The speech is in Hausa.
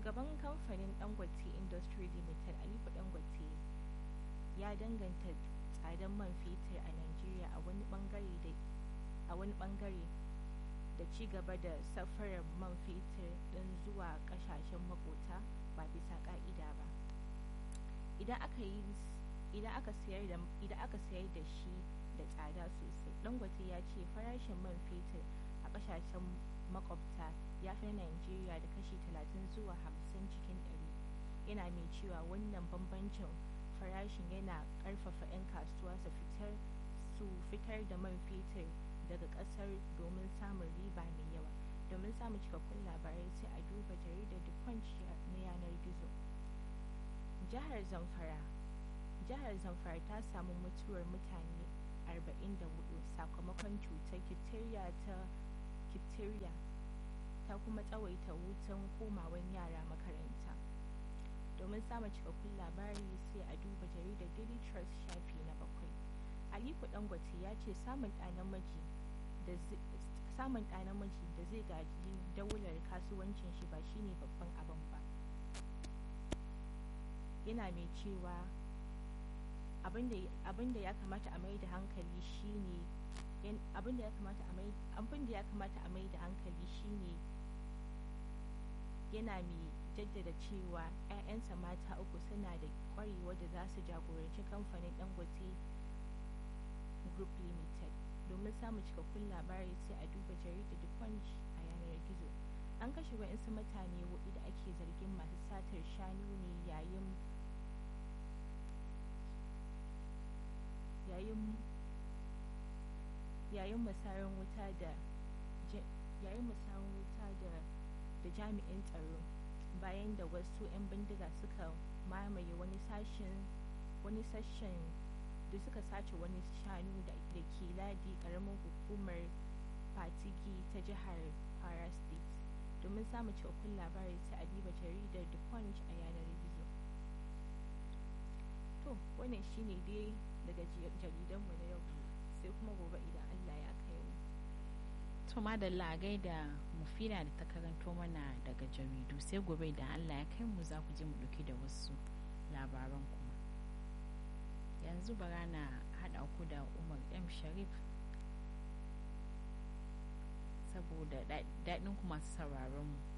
shugaban kamfanin dangote industry limited aliko dangote ya danganta tsadar man fetur a nigeria a wani bangare da a wani bangare da ci gaba da safarar man fetur din zuwa kasashen makota ba bisa ka'ida ba idan aka yi idan aka sayar da idan aka sayar da shi da tsada sosai dangote ya ce farashin man fetur a kasashen makwabta ya fi na Najeriya da kashi 30 zuwa 50 cikin 100 yana mai cewa wannan bambancin farashin yana karfafa 'yan kasuwa su fitar su fitar da man fetur daga kasar domin samun riba mai yawa domin samun cikakkun labarai sai a duba jaridar the punch na yanar gizo jihar zamfara jihar zamfara ta samu mutuwar mutane 44 sakamakon cutar diphtheria ta diphtheria ta kuma tsawaita hutun komawan yara makaranta domin samun cikakkun labari sai a duba jaridar daily trust shafi na bakwai aliko dangote ya ce samun ɗa namiji da samun ɗa namiji da zai gaji daular kasuwancin shi ba shine babban abin ba yana mai cewa abin da ya kamata a mai da hankali shine abin da ya kamata a mai abin da ya kamata a mai da hankali shine yana mai jaddada cewa 'ya'yansa mata uku suna da kwarewa da za su jagoranci kamfanin dangote group limited domin samun cikakkun labari sai a duba jaridar the punch a yanar gizo an kashe wa'insu mutane hudu da ake zargin masu satar shanu ne yayin yayin yayin musarin wuta da yayin musarin wuta da da jami'in tsaro bayan da wasu 'yan bindiga suka mamaye wani sashen wani sashen da suka sace wani shanu da ke ladi karamin hukumar fatigi ta jihar kwara state domin samun cikakkun labari sai a diba jaridar the punch a yanar gizo to wannan shine dai daga jaridanmu na yau sai kuma gobe idan allah ya kai mu to madalla a gaida mufina da ta karanto mana daga jaridu sai gobe idan allah ya kai mu za ku je mu ɗauki da wasu labaran kuma yanzu bara na haɗa ku da umar m sharif saboda daɗin ku masu sauraron mu